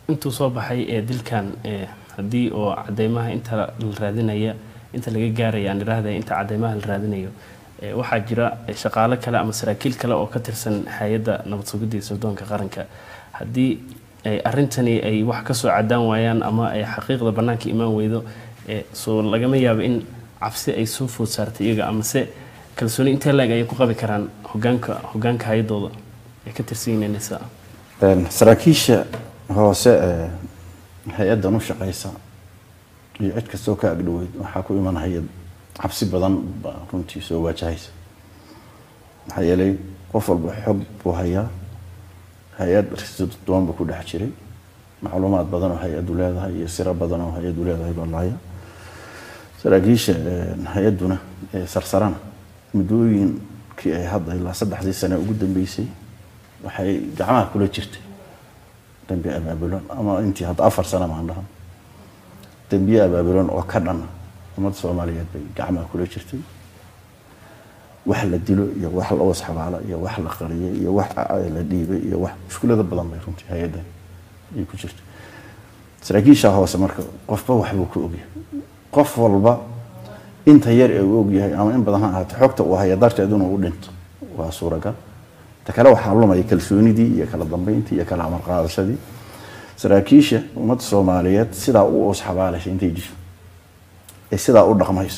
intuu soo baxay ee dilkan ee haddii oo cadeymaha inta la raadinaya inta laga gaaraya aan idhaahday inta cadeymaha la raadinayo ee waxaa jira shaqaale kale ama saraakiil kale oo ka tirsan hay-adda nabad sugidda iyo sirdoonka qaranka haddii ay arrintani ay wax kasoo cadaan waayaan ama ay xaqiiqda bannaanka imaan weydo ee soo lagama yaabo in cabsi ay soo food saartay iyaga amase kalsooni intee laeg ayay ku qabi karaan hogaanka hogaanka hay-adooda ay ka tirsan yihiin nisa saraakiisha hoose ee hay-addan u shaqeysa iyo cid kastoo ka agdhoweyd waxaa ku iman hay-ad cabsi badan baa runtii soo waajahaysa maxaa yeelay qof walba xog buu hayaa hay-ad risidoon buu ku dhex jiray macluumaad badan oo hay-addu leedahay iyo siro badan oo hay-addu leedahay baa lahaya saraakiisha hay-adduna sarsarana muddooyinkii ay hadda ilaa saddexdii sane ugu dambeysay waxay gacmaha kula jirtay dambi abaabulan ama intii hadda afar sano maan dhahan dambiye abaabulan oo ka dhana ummadda soomaaliyeed bay gacmaha kula jirtay wax la dilo iyo wax la oos xabaalo iyo wax la qariyo iyo wax la dhiibay iyo wax mushkulada badan bay runtii hay-addan ay ku jirtay saraakiisha hoose marka qofba waxbuu ku ogyahay qof walba inta yar ee uu ogyahay ama in badan ha ahaatee xogta uu haya darteed inuu u dhinto waa suuragal ta kale waxaa lumaya kalsoonidii iyo kala dambeyntii iyo kala amar qaadashadii saraakiisha ummadda soomaaliyeed sidaa u oos xabaalaysa intay disho ee sidaa u dhaqmayso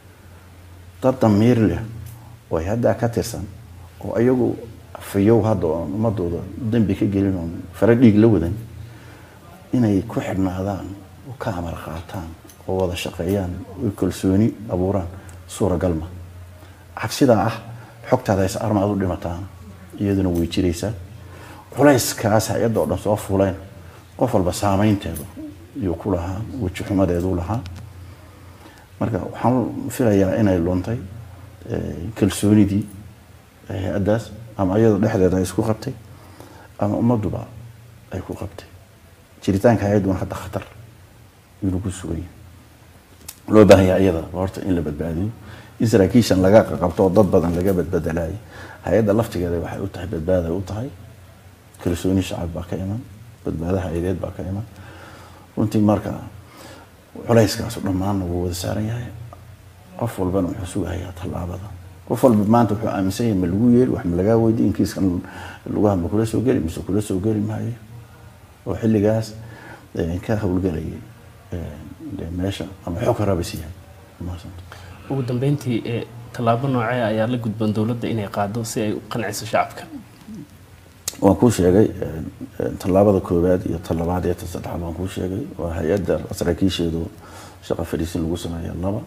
dad damiir leh oo ay haddaa ka tirsan oo ayagu fayow hadda oon ummadooda dembi ka gelin oon fara dhiig la wadan inay ku xidhnaadaan oo ka amar qaataan oo wada shaqeeyaan oo kalsooni abuuraan suuragal ma cabsidaa ah xogtaada is armaad u dhimataan iyaduna way jiraysaa culayskaas hay-adda oo dhan soo fuleen qof walba saameynteedu iyuu ku lahaa weji xumadeedu lahaa marka waxaan filayaa inay luntay kalsoonidii hay-addaas ama iyada dhexdeeda ay isku qabtay ama ummadduba ay ku qabtay jiritaanka hay-adduna hadda khatar inuu ku sugan yahay loo baahan yahay iyada horta in la badbaadiyo in saraakiishan laga qabto oo dad badan laga badbedelayo hay-adda laftigeeda waxay u tahay badbaaday u tahay kalsooni shacab baa ka iman badbaado hay-adeed baa ka iman runtii marka culayskaasu dhammaanna wuu wada saaran yahay qof walbana wuxuu sugahayaa tallaabada qof walba maanta wuxuu aaminsan yahay ma lagu yeeri wax ma lagaa weydiy in kiiskan lugaha ma kula soo geli mise kula soo geli maayo oo xilligaas ka howlgelayay meesha ama xog rabis yahay ugu dambeyntii ee tallaabo noocee ayaa la gudban dowladda inay qaado si ay u qanciso shacabka waan kuu sheegay tallaabada koowaad iyo talabaad iyo ta saddexaad waan kuu sheegay waa hay-adda saraakiisheedu shaqa fadhiisin lagu sameeya laba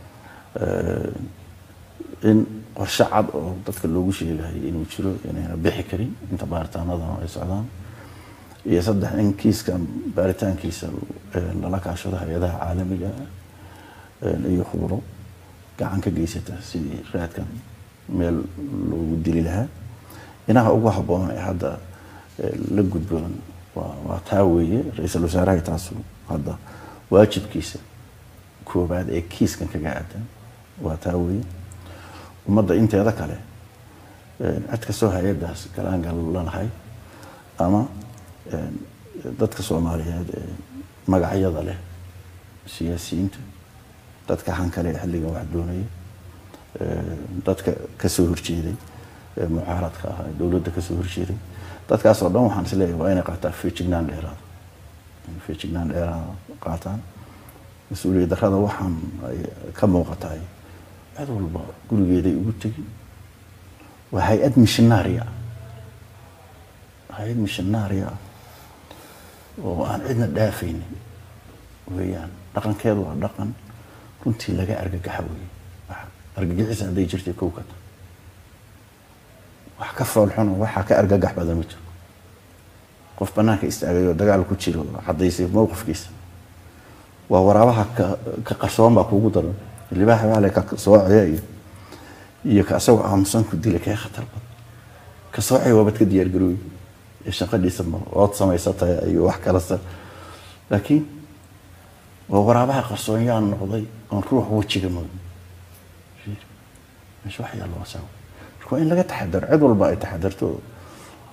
in qorshe cad oo dadka loogu sheegahay inuu jiro inayna bixi karin inta baaritaanadana ay socdaan iyo saddex in kiiska baaritaankiisa lala kaashado hay-adaha caalamiga iyo khubro gacan ka geysata sidii raadkan meel loogu dili lahaa inaha ugu habboon ee hadda la gudboon waa taa weeye ra-iisul wasaaraha taasu hadda waajibkiisa koobaad ee kiiskan kaga aadan waa taa weeye ummadda inteeda kale cid kastoo hay-addaas galaangal lanahay ama dadka soomaaliyeed ee magacyada leh siyaasiyiinta dadka hankale ee xilligan wax doonaya dadka kasoo horjeeday mucaaradka ahaa dowladda kasoo horjeeday dadkaasoo dhan waxaan isleeyahay waa inay qaataan feejignaan dheeraada feejignaan dheeraada qaataan mas-uuliyad darrada waxaan ay ka muuqatahay cid walba gurigeeday ugu tegi waa hay-ad missionaaria hay-ad missionaaria ah oo aan cidna dhaafaynin weeyaan dhaqankeedu waa dhaqan runtii laga argagaxa weeye argagixisa hadday jirtay kow ka ta wax ka foolxun oo waxaa ka argagax badan ma jiro qof banaanka istaagay oo dagaal ku jiro oo cadaysay mowqifkiisa waa waraabaha ka qarsoon baa kuugu daran libaaxa waale ka soocaya iyo iyo ka asagoo aamusan ku dila kee khatar badan ka soocaya waabad ka diyaar garooyi ee shaqadiisa ma ood samaysataya iyo wax kalasa laakiin waa waraabaha qarsoon yaa noqday oon ruux wejiga moodin meesha wax yaalla waa saawa marka waa in laga taxadaro cid walba ay taxadarto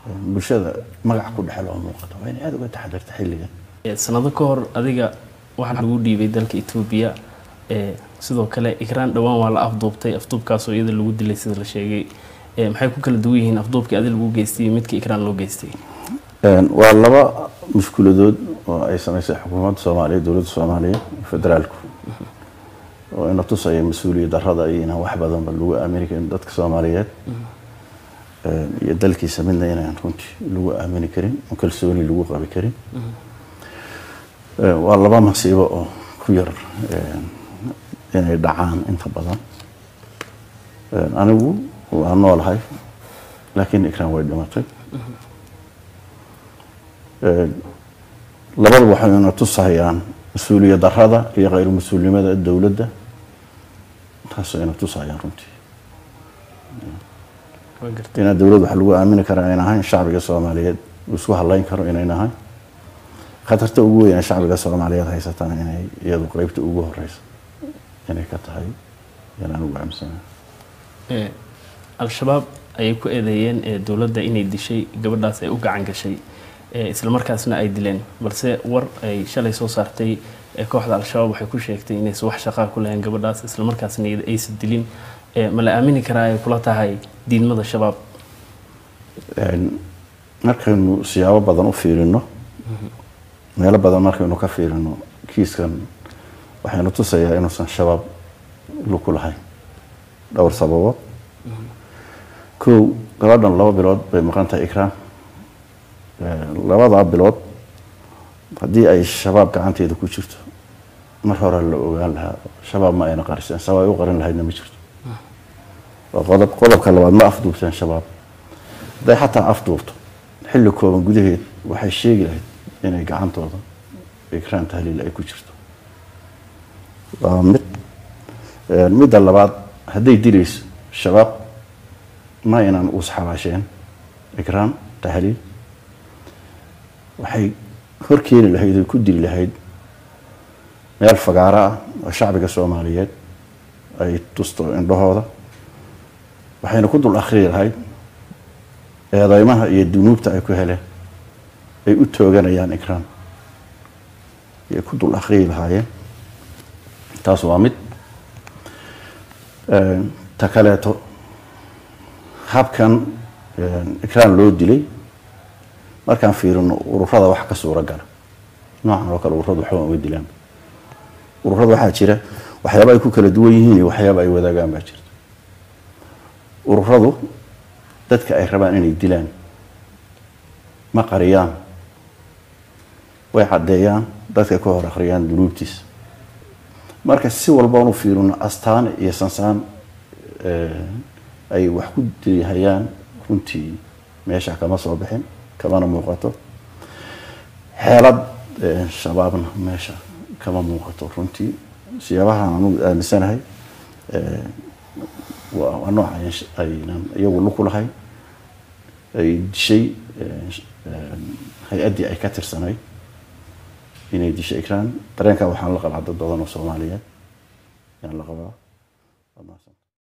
bulshada magac ku dhexel oo muuqata waa inay aada uga taxadirta xilligan Eh, sanado ka hor adiga waxaa lagu dhiibay dalka etoobiya eh, sidoo kale ikraan dhowaan waa la afduubtay afduubkaasoo iyada lagu dilay sida la sheegay Eh, maxay ku kala duwan yihiin afduubkii adi lagu geystay iyo midka ikraan loo geystay Een, waa laba mushkiladood oo ay samaysay xukuumadda soomaaliyeed dowladda soomaaliyeed federaalku oo ina tusaya mas-uuliyad darrada iyo inaan wax badanba lagu aamini karin dadka soomaaliyeed Een, iyo dalkiisa midna inaan runtii lagu aamini karin oo kalsooni lagu qabi karin Een, waa laba masiibo oo ku yar een, inay dhacaan inta badan Een, anigu waa noolahay laakiin ikraan way dhimatay labada waxay ina tusahayaan mas-uuliyad darrada iyo khayr mas-uulnimada dowladda taasoo ina tusahayaan runtii Waa gartay. inaan dowlad wax lagu aamini kara ayna ahayn shacbiga soomaaliyeed uu isku hadlayn karo inayn ahayn khatarta ugu weyn ee shacbiga soomaaliyeed haysatana inay iyadu qeybta ugu horeysa inay ka tahay inaan ugu aaminsanahay Eh, al-shabaab ayay ku eedeeyeen eh, dowladda inay dishay gabadhaas ay u gacan gashay eh, islamarkaasna ay dileen balse war ay shalay soo saartay eh, kooxda al-shabaab waxay ku sheegtay inaysan wax shaqaa ku lahayn gabadhaas islamarkaasna iyada aysan dilin Eh, ma la aamini karaa ay kula tahay diidmada shabaab Een, markaynu siyaabo badan u fiirino meelo badan markaynu ka fiirino kiiskan waxaynu tusayaa inuusan shabaab lug ku lahayn dhowr sababood kow gabadhan laba bilood bay maqan tahay ikraan Een, labadaa bilood haddii ay shabaab gacanteeda ku jirto mar hore la ogaan lahaa shabaab ma ayna qariseen sabab ay u qarin lahaydna ma jirto waa qodob qodobka labaad ma afduubteen shabaab hadday xataa afduubto xilli kooban gudaheed waxay sheegi lahayd inay gacantooda ikraan tahliil ay ku jirto waa mid Een, midda labaad hadday dilayso shabaab ma inaan uus xabaasheen ikraan tahliil waxay hor keeni lahayd oy ku dili lahayd meel fagaaro ah oo shacbiga soomaaliyeed ay tusto indhahooda waxayna ku dul akhriyi lahayd eedeymaha iyo dunuubta ay ku heleen ay u tooganayaan ikraan ayay ku dul akhriyi lahaayeen taas waa mid Een, ta kaleeto habkan een, ikraan loo dilay markaan fiirino ururada wax ka suura gala noocan oo kale ururadu waxba uga dilaan ururada waxaa jira waxyaaba ay ku kala duwan yihiin iyo waxyaaba ay wadaagaan baa jirta ururadu dadka ay rabaan inay dilaan ma qariyaan way caddeeyaan dadka ka hor akhriyaan dunuubtiisa marka si walbaan u fiirino astaan iyo sansaan eh, ay wax ku dilihayaan runtii meesha kama soo bixin kamana muuqato xeelad eh, shabaabna meesha kama muuqato runtii siyaabahan anugu aaminsanahay eh, waa waa nooca ay sh- aynan iyagu lug ku lahayn ay dishay eh, sh- eh, hay-addii ay ka tirsanayd inay dishay ikraan dareenkaa waxaan la qabaa dad badan oo soomaaliyeed ayaan la qabaa Waa mahadsan.